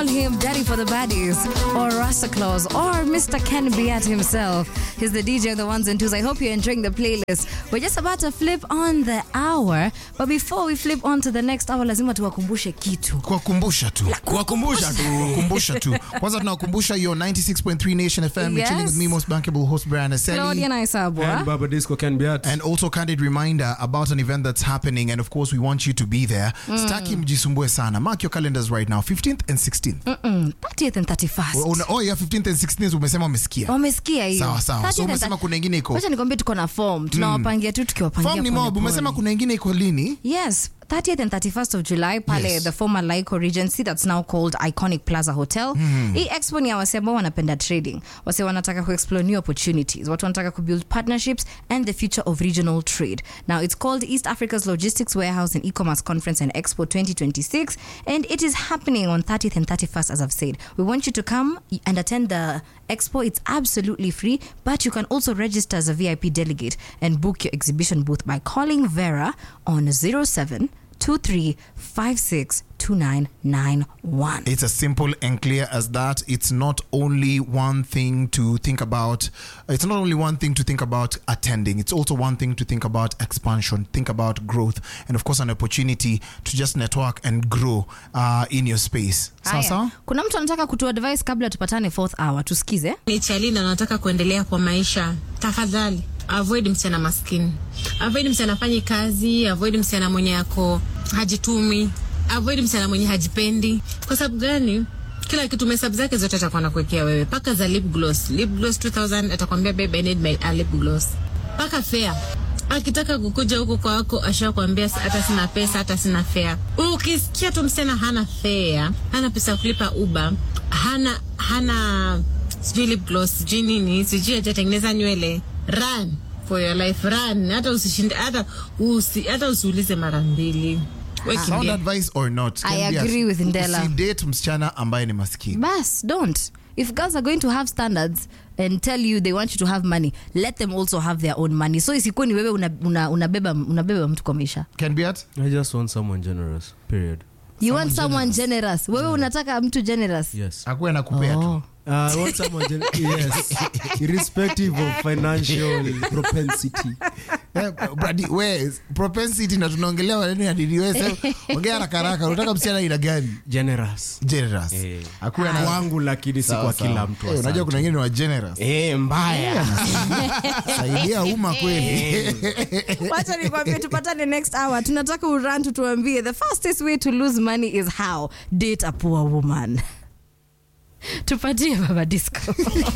call him Daddy for the Baddies or Rasta Claus or Mr. Ken Biat himself. He's the DJ of the ones and twos. I hope you're enjoying the playlist. We're just about to flip on the hour, but before we flip on to the next hour, lazima tuwakumbushe kitu. kuwakumbusha tu kuwakumbusha tu kuwakumbusha tu kwanza tunawakumbusha your 96.3 nation fm You're Yes. chilling with me most bankable host brian Claudia Aseli. na Isabwa. and baba disco can be at and also candid reminder about an event that's happening and of course we want you to be there staki mjisumbue sana mark your calendars right now 15th and 16th Mm, 30th and 31st. oh, oh yeah 15th and 16th umesema umesikia wamesikia hiyo Sawa, sawa. 30th So and umesema 30th. kuna ingine iko- Wacha nikwambie tuko na form tunawapangia tu tukiwapangia form ni pole mob pole. umesema kuna ingine iko lini Yes, 30th and 31st of July pale Yes. the former Lyco Regency that's now called Iconic Plaza Hotel. Hii expo ni ya wase ambao wanapenda trading, wase wanataka kuexplore new opportunities, watu wanataka kubuild partnerships and the future of regional trade. Now it's called East Africa's Logistics Warehouse and E-commerce Conference and Expo 2026 and it is happening on 30th and 31st as I've said. We want you to come and attend the expo. It's absolutely free, but you can also register as a VIP delegate and book your exhibition booth by calling Vera on 07 2991. It's as simple and clear as that. It's not only one thing to think about. It's not only one thing to think about attending. It's also one thing to think about expansion, think about growth, and of course, an opportunity to just network and grow uh, in your space. Sawa Haya. sawa? Kuna mtu anataka kutu advice kabla tupatane fourth hour. Tusikize. ni Chalina anataka kuendelea kwa maisha, tafadhali avoid msichana maskini, avoid msichana afanyi kazi, avoid msichana mwenye ako hajitumi, avoid msichana mwenye hajipendi. Kwa sababu gani? Kila kitu mesabu zake zote atakuwa nakuwekea wewe, paka za lip gloss, lip gloss 2000 atakwambia babe, I need my a lip gloss, paka fair akitaka kukuja huku kwako ashakwambia hata sina pesa, hata sina fea. Ukisikia tu msichana hana fea, hana pesa ya kulipa uba, hana hana sijui lip gloss, sijui nini, sijui hajatengeneza nywele, run for your life, run. Hata usishinde, hata usi, hata usiulize mara mbili, we Sound kimbia. advice or not? I Can be agree as- with Ndela. Usidate msichana ambaye ni maskini. Bas, don't. If girls are going to have standards and tell you they want you to have money, let them also have their own money. So isikuwe ni wewe unabeba una, unabeba unabeba mtu kwa maisha. Can be at? i just want someone generous period You want someone generous. Wewe unataka mtu generous. yes Akuwe anakupea tu. Oh. Uh, I want someone gen- yes, irrespective of financial propensity. Eh, Brady, we, propensity na tunaongelea maneno ya dini wewe sasa, ongea haraka haraka unataka msichana ina gani Generous. generous Eh. akuwe na Kwangu lakini si Sawa, kwa sawa. kila mtu. Eh, unajua asante. kuna wengine ni wa generous Eh, mbaya. saidia umma kweli wacha nikwambie tupatane next hour tunataka uran tutuambie the fastest way to lose money is how date a poor woman tupatie baba disco